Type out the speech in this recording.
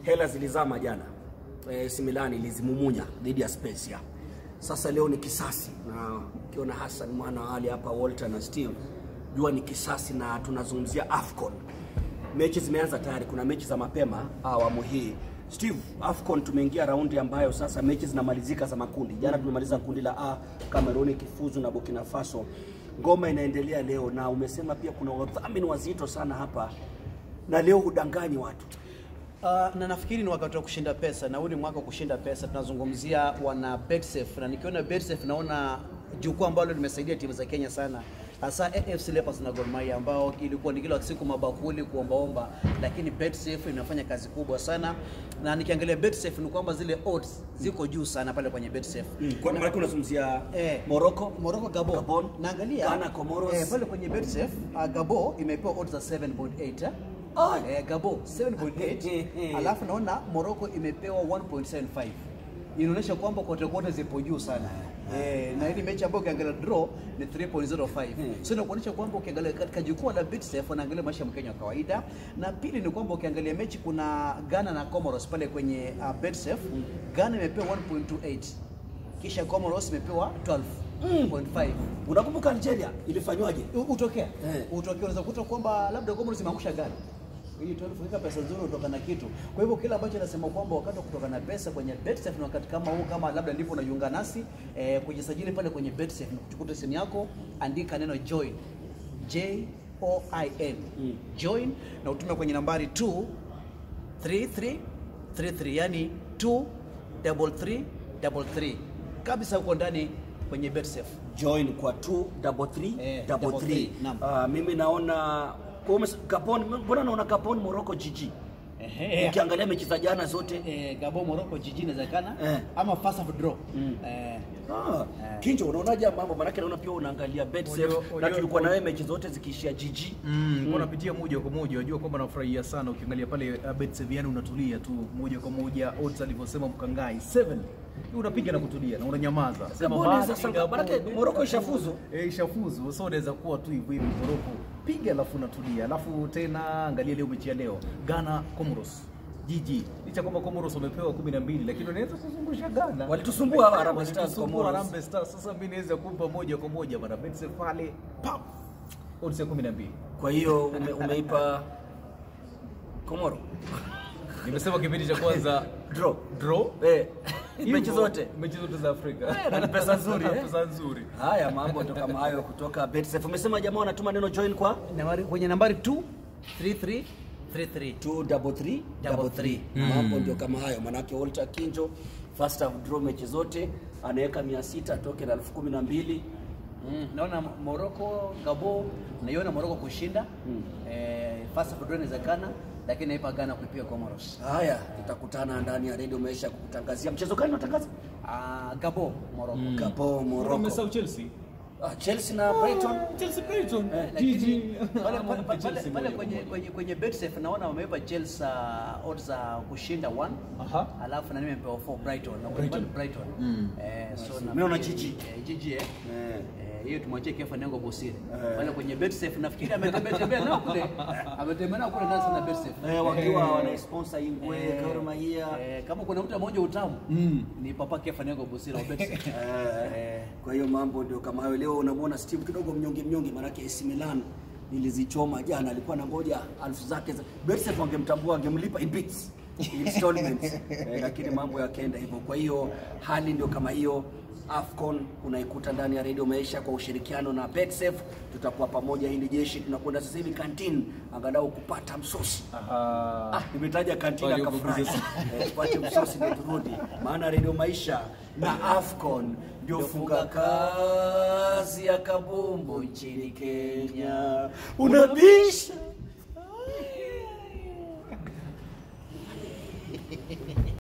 hela zilizama jana. Eh, AC Milan ilizimumunya dhidi ya Spezia. Sasa leo ni kisasi, na ukiona Hassan mwana wa Ali hapa, Walter na Steve, jua ni kisasi, na tunazungumzia AFCON. Mechi zimeanza tayari, kuna mechi za mapema awamu hii. Steve, AFCON tumeingia raundi ambayo sasa mechi zinamalizika za makundi. Jana tumemaliza kundi la A, Cameroon ikifuzu na Burkina Faso. Ngoma inaendelea leo, na umesema pia kuna wadhamini wazito sana hapa, na leo hudanganyi watu. Uh, na nafikiri ni wakati wa kushinda pesa na huu ni mwaka wa kushinda pesa. Tunazungumzia wana Betsafe na nikiona Betsafe naona jukwaa ambalo limesaidia timu za Kenya sana hasa AFC Leopards na Gor Mahia ambao ilikuwa ni kila siku mabakuli kuombaomba, lakini Betsafe inafanya kazi kubwa sana, na nikiangalia Betsafe ni kwamba zile odds ziko juu sana pale kwenye Betsafe. Kwa maana unazungumzia Eh, Morocco, Morocco Gabon. Gabon, Naangalia Ghana, Comoros. eh, pale kwenye Betsafe uh, Gabon imepewa odds za 7.8 eh. Ah. Eh, Gabon 7.8 alafu naona Morocco imepewa 1.75 inaonyesha kwamba kote kote zipo juu sana eh, na hili mechi ambayo ukiangalia draw ni 3.05 so inakuonyesha kwamba ukiangalia katika jukwaa la Betsafe wanaangalia maisha ya Mkenya wa kawaida, na pili ni kwamba ukiangalia mechi kuna Ghana na Comoros pale kwenye uh, Betsafe Ghana imepewa 1.28 kisha Comoros imepewa 12.5 Unakumbuka Algeria ilifanywaje? U- utokea Eh. utokea unaweza kukuta kwamba labda Comoros imeangusha gari hii tu kuweka pesa nzuri kutoka na kitu. Kwa hivyo kile ambacho nasema kwamba wakati wa kutoka na pesa kwenye Betsafe na wakati kama huu, kama labda ndipo unajiunga nasi eh, kujisajili pale kwenye Betsafe na kuchukua simu yako, andika neno join J O I N join na utume kwenye nambari 23333 yani 23333 kabisa uko ndani kwenye Betsafe. Join kwa 2 double 3 Eh, double double 3. three, naam. Ah, mimi naona kwa umes- Gabon, mbona naona Gabon Morocco GG. Ehe. Ukiangalia mechi za jana zote eh, Gabon Morocco jijini inawezekana Eh. ama first of draw eh, Ah, Kinjo, unaonaje mambo? Maanake naona pia unaangalia Betsafe Unajua- na unajua- tulikuwa na wewe mechi zote zikiishia GG. Mm, mm. napitia moja kwa moja, unajua kwamba nafurahia sana ukiangalia pale uh, Betsafe, yani unatulia tu moja kwa moja, odds alivyosema Mkangai 7 unapiga na kutulia na unanyamaza. Sema Gabon inaweza basi, sanga- Gabon, maanake Gabon, Morocco Gabon. ishafuzu. Eh, ishafuzu. So unaweza kuwa tu hivyo hivi Morocco. Piga alafu unatulia. Alafu tena angalia leo mechi ya leo. Ghana Comoros. GG. Licha kwamba Comoros wamepewa 12 lakini unaweza kuzungusha Ghana. Walitusumbua hawa Harambee Stars, Walitusumbua Comoros. Harambee Stars. Sasa mimi naweza kumpa moja kwa moja bana Betsafe pale. Pap. Odds ya 12. Kwa hiyo ume, umeipa Komoro Nimesema kipindi cha kwanza draw. draw. Eh, Hivyo, mechi zote. mechi zote za Afrika. Eh, na ni pesa nzuri, eh? Pesa nzuri. Haya mambo ndo kama hayo kutoka Betsafe. Umesema jamaa wanatuma neno join kwa nambari, kwenye nambari 23333 2 double 3 double 3. Mambo ndio kama hayo, manake Walter Kinjo first half draw mechi zote anaweka 600 atoke na elfu kumi na mbili. Mm, naona Morocco Gabon naiona Morocco kushinda eh, first of draw inawezekana, lakini naipa Ghana kuipiga Comoros. Haya, tutakutana ndani ya redio Maisha kukutangazia mchezo gani unatangaza? Ah, Gabon Morocco. Gabon, Morocco. Umesahau Chelsea. Ah, Chelsea na Brighton. Chelsea Brighton. Lakini GG. pale pale pale Chelsea pale moja kwenye kwa moja. kwenye kwenye Betsafe naona wameipa Chelsea uh, odds za kushinda 1 Aha. alafu na nimepewa 4 Brighton na kwenye pale Brighton eh so na Mimi naona GG. eh, GG eh Eh. Eh, hiyo tumwachie Kefa Nengo Bosire pale kwenye Betsafe nafikiri ametembea tembea nao kule ametembea nao kule ndani sana Betsafe Eh, wakiwa wanasponsor Ingwe, Gor Mahia. Eh, kama kuna mtu mmoja utamu ni papa Kefa Nengo Bosire wa Betsafe Eh, kwa hiyo mambo ndio kama hayo. Leo unamwona Steve kidogo mnyonge mnyonge, maanake AC Milan nilizichoma jana, alikuwa na ngoja alfu zake za Betsafe, wangemtambua wangemlipa in bits installments eh, lakini mambo yakaenda hivyo. Kwa hiyo hali ndio kama hiyo. Afcon unaikuta ndani ya Radio Maisha kwa ushirikiano na Betsafe. Tutakuwa pamoja, hili jeshi tunakwenda sasa hivi kantini, angalau kupata msosi. Aha. Ah, nimetaja kantina Wale kafurahi. ubaguzi. Eh, Tupate msosi ndio turudi, maana Radio Maisha na Afcon ndio funga kazi ya kabumbu nchini Kenya. Unabisha